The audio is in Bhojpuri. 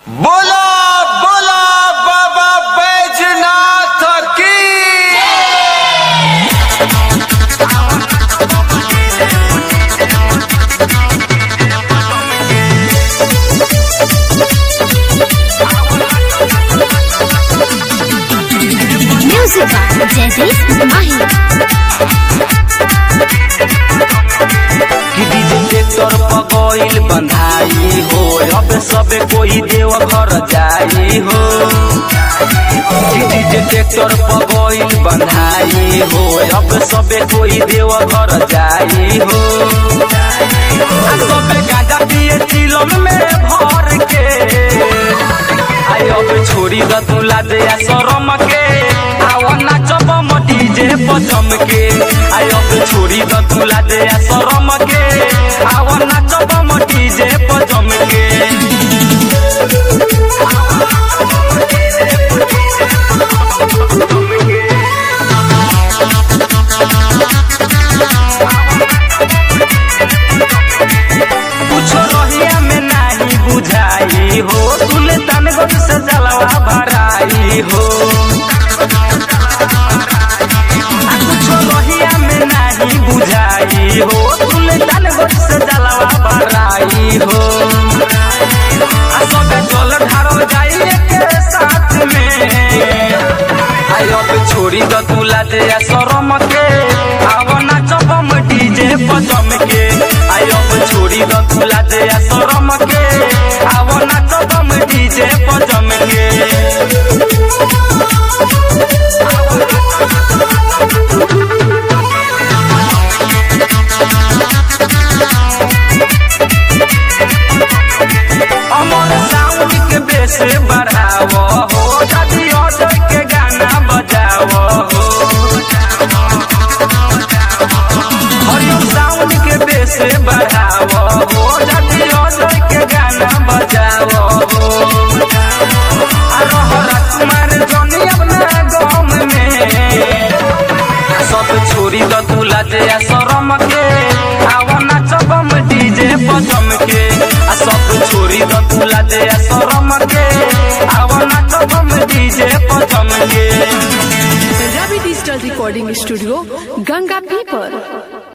बोला बोला बाबा बैजनाथ की Music by Jaideep Mahi. कि डीजे ट्रैक्टर पगोइल बंधाई हो अब सबे कोई देव घर जाई हो कि डीजे ट्रैक्टर पगोइल बंधाई हो अब सबे कोई देव घर जाई हो आ सबे गांजा पिए चिलम में भर के आई अब छोड़ी द तुला दे आ शरम के आवा नाचब म डीजे पचम के आई अब छोड़ी द तुला दे आ शरम के आवा नाचब म डीजे पचम के कुछ रहिया में नाही बुझाई हो सुल्तानगंज से जलवा भराई हो आ कुछ रहिया में नाही बुझाई हो सुल्तानगंज से जलवा भराई हो आ सबे जल ढारल जाई के साथ में आई अब छोड़ी द तुला दे आ शरम के आव नाचब हम डीजे पचम के आई अब छोड़ी द तुला दे आ शरम के आव नाचब हम डीजे पचम के अमर साउंड के बेस बढ़ाव हो दादी ऑर्डर के गाना बजाव हो हरिओम साउंड के बेस बढ़ाव हो दादी ऑर्डर के गाना बजाव हो आ रह राजकुमार जनी अपना गाँव में सब छोरी द तुला दे आ शरम के आवा नाचब हम डीजे पचम के आ सब छोरी द तुला दे आ शरम के आवा नाचब हम डीजे पचम के Ravi digital recording studio Ganga पीपर